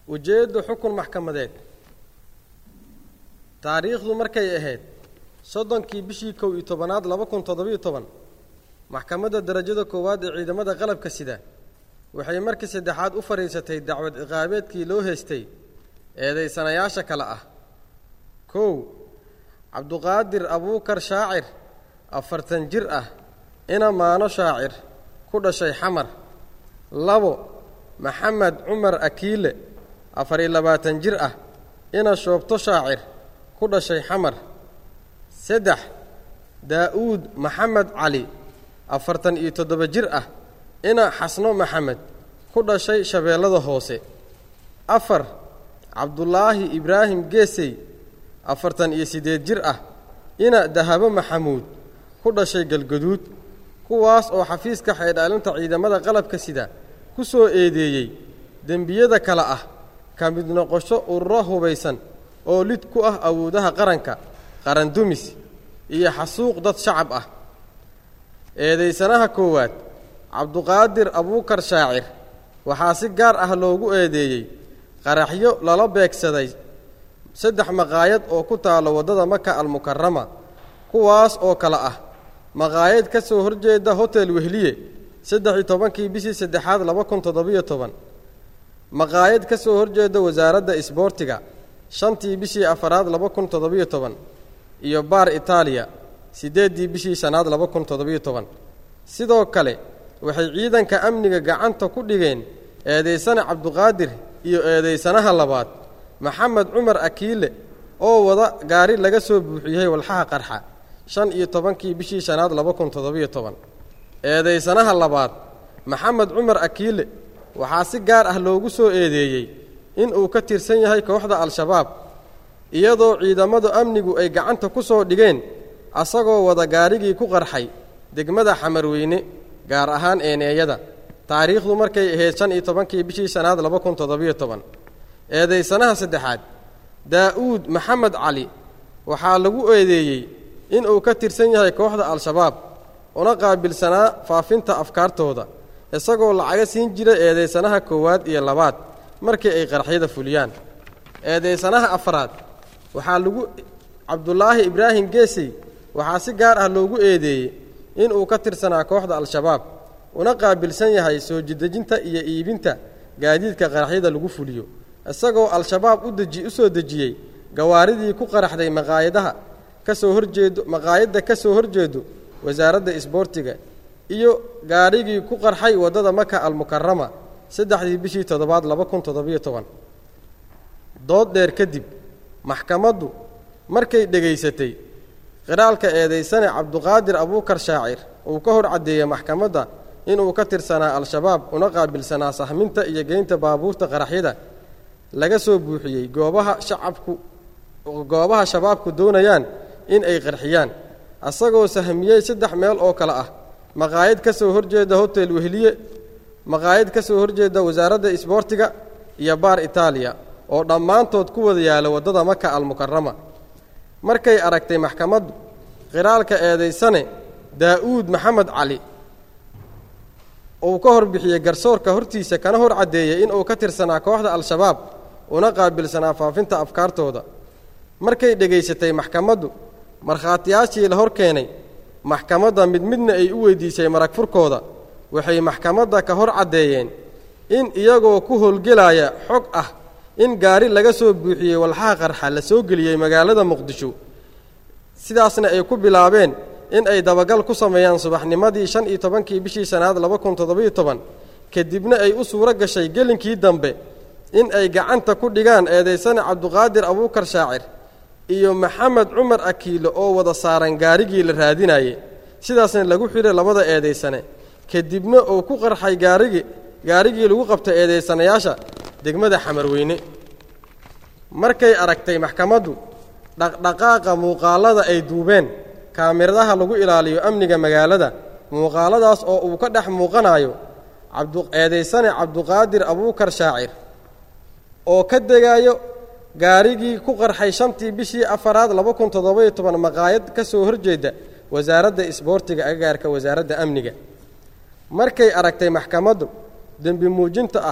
ujeeddu xukun maxkamadeed taariikhdu markay ahayd soddonkii bishii kow iyo tobanaad laba kun toddobiyo toban maxkamadda darajada koowaad ee ciidamada qalabka sida waxay markii saddexaad u fadhiisatay dacwad ciqaabeedkii loo haystay eedaysanayaasha kale ah kow cabduqaadir abuukar shaacir afartan jir ah ina maano shaacir ku dhashay xamar labo maxamed cumar akiile afar-iyo labaatan jir ah ina shoobto shaacir ku dhashay xamar saddex daa'uud maxamed cali afartan iyo toddoba jir ah ina xasno maxamed ku dhashay shabeellada hoose afar cabdulaahi ibraahim geesey afartan iyo siddeed jir ah ina dahabo maxamuud ku dhashay galgaduud kuwaas oo xafiiska xeydhaalinta ciidamada qalabka sida ku soo eedeeyey dembiyada kale ah ka mid noqosho ururo hubaysan oo lid ku ah awoodaha qaranka qarandumis iyo xasuuq dad shacab ah eedaysanaha koowaad cabduqaadir abuukar shaacir waxaa si gaar ah loogu eedeeyey qaraxyo lala beegsaday saddex maqaayad oo ku taalo waddada maka almukarama kuwaas oo kale ah maqaayad ka soo horjeeda hotel wehliye saddex iyo tobankii bishii saddexaad laba kun toddobiyo toban maqaayad ka soo horjeeda wasaaradda isboortiga shantii bishii afaraad laba kun toddobiyo toban iyo baar itaaliya siddeeddii bishii shanaad laba kun toddobiyo toban sidoo kale waxay ciidanka amniga gacanta ku dhigeen eedaysane cabduqaadir iyo eedaysanaha labaad maxamed cumar akiile oo wada gaari laga soo buuxiyey walxaha qarxa shan iyo tobankii bishii shanaad laba kun toddobiyo toban eedaysanaha labaad maxamed cumar akiile waxaa si gaar ah loogu soo eedeeyey inuu ka tirsan yahay kooxda al-shabaab iyadoo ciidamadu amnigu ay gacanta ku soo dhigeen asagoo wada gaarigii ku qarxay degmada xamarweyne gaar ahaan eeneeyada taariikhdu markay ahayd shan iyo tobankii bishii shanaad laba kun toddobiyo toban eedaysanaha saddexaad daa'uud maxamed cali waxaa lagu eedeeyey inuu ka tirsan yahay kooxda al-shabaab una qaabilsanaa faafinta afkaartooda isagoo lacaga siin jira eedaysanaha koowaad iyo labaad markii ay qarxyada fuliyaan eedaysanaha afraad waxaa lagu cabdulaahi ibraahim geesey waxaa si gaar ah loogu eedeeyey inuu ka tirsanaa kooxda al-shabaab una qaabilsan yahay soo jidejinta iyo iibinta gaadiidka qaraxyada lagu fuliyo isagoo al-shabaab u deji u soo dejiyey gawaaridii ku qaraxday maqaayadaha ka soo horjeedo maqaayadda ka soo horjeedo wasaaradda isboortiga iyo gaarigii ku qarxay waddada maka almukarama saddexdii bishii toddobaad laba kun toddobiyo toban dood dheer kadib maxkamaddu markay dhegaysatay qiraalka eedaysane cabduqaadir abuukar shaacir uu ka hor caddeeyey maxkamadda inuu ka tirsanaa al-shabaab una qaabilsanaa sahminta iyo geynta baabuurta qaraxyada laga soo buuxiyey goobaha shacabku goobaha shabaabku doonayaan in ay qarxiyaan asagoo sahmiyey saddex meel oo kale ah maqaayad ka soo horjeeda hotel wehliye maqaayad ka soo horjeeda wasaaradda isboortiga iyo baar itaaliya oo dhammaantood ku wada yaala waddada maka almukarama markay aragtay maxkamaddu qiraalka eedaysane daa'uud maxamed cali uu ka hor bixiyey garsoorka hortiisa kana hor caddeeyey inuu ka tirsanaa kooxda al-shabaab una qaabilsanaa faafinta afkaartooda markay dhegaysatay maxkamaddu markhaatiyaashii la hor keenay maxkamadda mid midna ay u weydiisay marag furkooda waxay maxkamadda ka hor caddeeyeen in iyagoo ku howlgelaya xog ah in gaari laga soo buuxiyey walxaha qarxa la soo geliyey magaalada muqdisho sidaasna ay ku bilaabeen in ay dabagal ku sameeyaan subaxnimadii shan iyo tobankii bishii shanaad laba kun toddobiyo toban kadibna ay u suuro gashay gelinkii dambe in ay gacanta ku dhigaan eedaysane cabduqaadir abuukar shaacir iyo maxamed cumar akiilo oo wada saaran gaarigii la raadinaye sidaasna lagu xidhay labada eedaysane kadibna uu ku qarxay gaarigii gaarigii lagu qabtay eedaysanayaasha degmada xamarweyne markay aragtay maxkamaddu dhaqdhaqaaqa muuqaallada ay duubeen kaamiradaha lagu ilaaliyo amniga magaalada muuqaaladaas oo uu ka dhex muuqanayo eedaysane cabduqaadir abuukar shaacir oo ka degayo gaarigii ku qarxay shantii bishii afaraad laba kun toddobayo toban maqaayad ka soo horjeeda wasaaradda isboortiga agagaarka wasaaradda amniga markay aragtay maxkamaddu dembi muujinta ah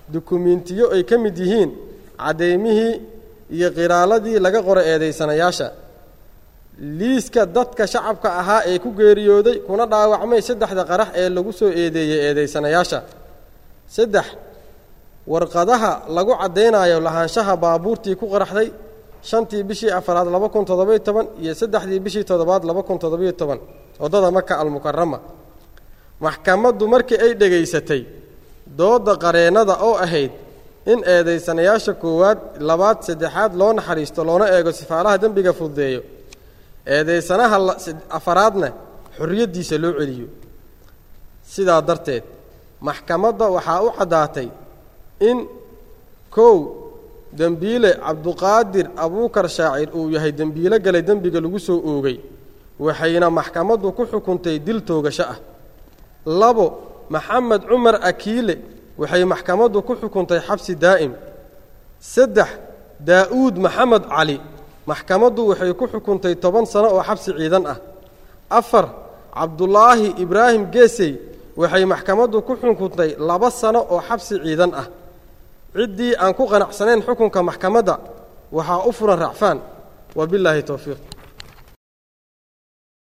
dukumiintiyo ay ka mid yihiin caddaymihii iyo qiraaladii laga qoray eedaysanayaasha liiska dadka shacabka ahaa ee ku geeriyooday kuna dhaawacmay saddexda qarax ee lagu soo eedeeyey eedaysanayaasha saddex warqadaha lagu caddaynayo lahaanshaha baabuurtii ku qaraxday shantii bishii afaraad laba kun toddobiyo toban iyo saddexdii bishii toddobaad laba kun toddobiyo toban waddada maka almukarama maxkamaddu markii ay dhegaysatay doodda qareennada oo ahayd in eedaysanayaasha koowaad labaad saddexaad loo naxariisto loona eego sifaalaha dembiga fududeeyo eedaysanaha afaraadna xorriyaddiisa loo celiyo sidaa darteed maxkamadda waxaa u caddaatay in kow dembiile cabduqaadir abuukar shaacir uu yahay dembiilo galay dembiga lagu soo oogay waxayna maxkamaddu ku xukuntay dil toogasho ah labo maxamed cumar akiile waxay maxkamaddu ku xukuntay xabsi daa'im saddex daa'uud maxamed cali maxkamaddu waxay ku xukuntay toban sano oo xabsi ciidan ah afar cabdulaahi ibraahim geesey waxay maxkamaddu ku xukuntay laba sano oo xabsi ciidan ah ciddii aan ku qanacsanayn xukunka maxkamadda waxaa u furan racfaan wa bilaahi towfiiq